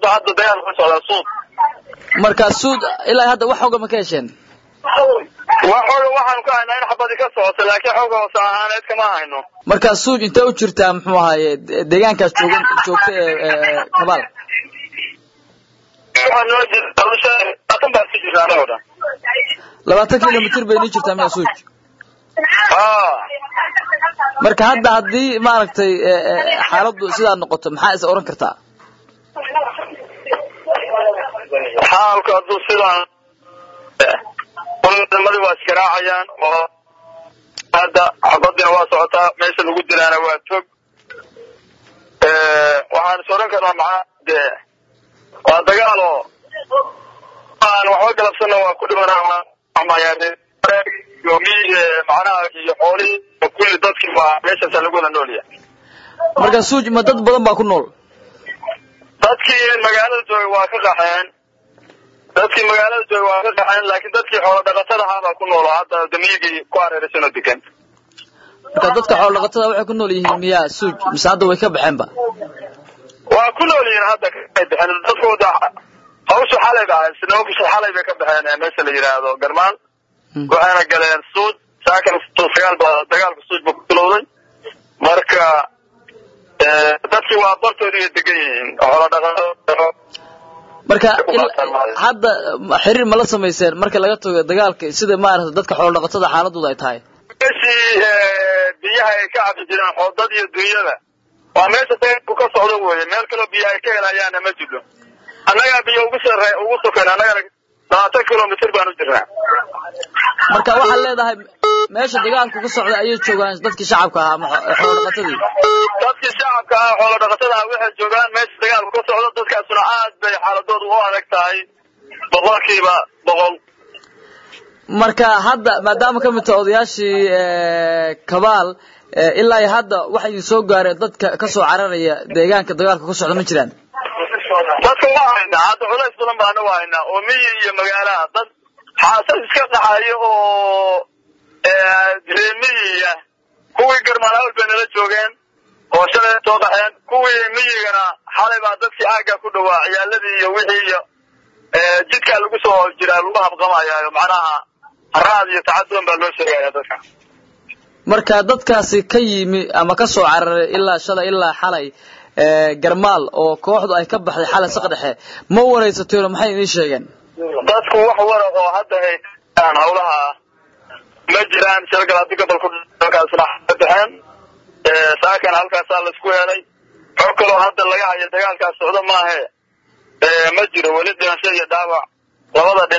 ba hadda dagaal ka socdaa suud marka suud ilaa hadda wax xooga ma ka hesheen wax xooga waxaanu ka haynaa in xabadi ka socoto laakiin xooga hoose ahaaneed kama hayno marka suud intee u jirtaa muxuu ahaaye deegaankaas joogan joogta ee kabaal waxaa noo jirta labaatan baa si jirta anagoo dhan labaatan kilomitr bay nii jirtaa miyaa suuj haa marka hadda haddii maaragtay xaaladdu sidaa noqoto maxaa is oran kartaa xaalku hadduu sidaan ciidamadii waa iskaraacayaan oo hadda xabadina waa socotaa meesha lagu dilaana waa tog waxaan is oran karnaa maxaa dee waa dagaal oo aan waxba galabsana waa ku dhimanaa macnaha iyo xoolihii kulli dadkii waa meeshaasa lagu wada noolyahay marka suuj ma dad badan baa ku nool dadkii magaalada joogay waa ka qaxeen dadkii magaalada joogay waa ka qaxeen laakiin dadkii xoolo dhaqatada ahaabaa ku nool oo hadda damiyigii ku hareeraysan oo degan marka dadka xoolo dhaqatada waxay ku nool yihiin miyaa suuj mise hadda way ka baxeenba waa ku nool yihiin hadda kay baxeen dadkooda hawsha xalay ba ahayd sinoogisha xalay bay ka baxeen meesha la yidhaahdo garmaan waxayna galeen suud saakan sagaal ba dagaalka suud ba ku bilowday marka dadkii waa bartooda iyo degan yihiin xoolo dhaqato marka hadda xiriir ma la samayseen marka laga tago dagaalka sida maaragtay dadka xoolo dhaqatada xaaladooda ay tahay meeshii biyaha ay ka cabi jireen xoodad iyo dunyada waa meesha dagaalku ka socdo weye meel kaloo biyo ay ka helayaana ma jiro annagaa biyo ugu sare ugu sokan annagana labaatan kilomitr baan u jirnaa marka waxaad leedahay meesha dagaalku ka socda ayay joogaan dadkii shacabka ahaa ama xoolo dhaqatadii dadkii shacabka ahaa xoolo dhaqatada ah waxay joogaan meesha dagaalku ka socdo dadkaasuna aad bay xaaladoodu u adag tahay boqolkiiba boqol marka hadda maadaama ka mid taha odayaashii kabaal ilaa iyo hadda waxa idin soo gaareen dadka kasoo cararaya deegaanka dagaalka ka socda ma jiraan dadka waa haynaa hadda culays badan baana waa haynaa oo miyi iyo magaalaha dad xaasad iska dhaxayo oo reemiyiya kuwii garmaan hawl bay nala joogeen oo shalay soo qaxeen kuwii miyigana xalay baa dadkii aagga ku dhawaa ciyaaladii iyo wixii iyo jidkaa lagu soo jiraa lagu habqamayaayo macnaha haraad iyo tacaduwan baa loo sheegaya dadka marka dadkaasi ka yimi ama ka soo cararay ilaa shalay ilaa xalay garmaal oo kooxdu ay ka baxday xalay saqdhexe ma waraysateeno maxay idiin sheegeen dadku wax wara oo hadda ay aan hawlaha ma jiraan shalgal haddii gobolku halkaasna ka baxeen saakan halkaasaa laisku helay xog kaloo hadda laga hayo dagaalkaas socdo maahe ma jiro weli dhimasho iyo dhaawac labada dhinac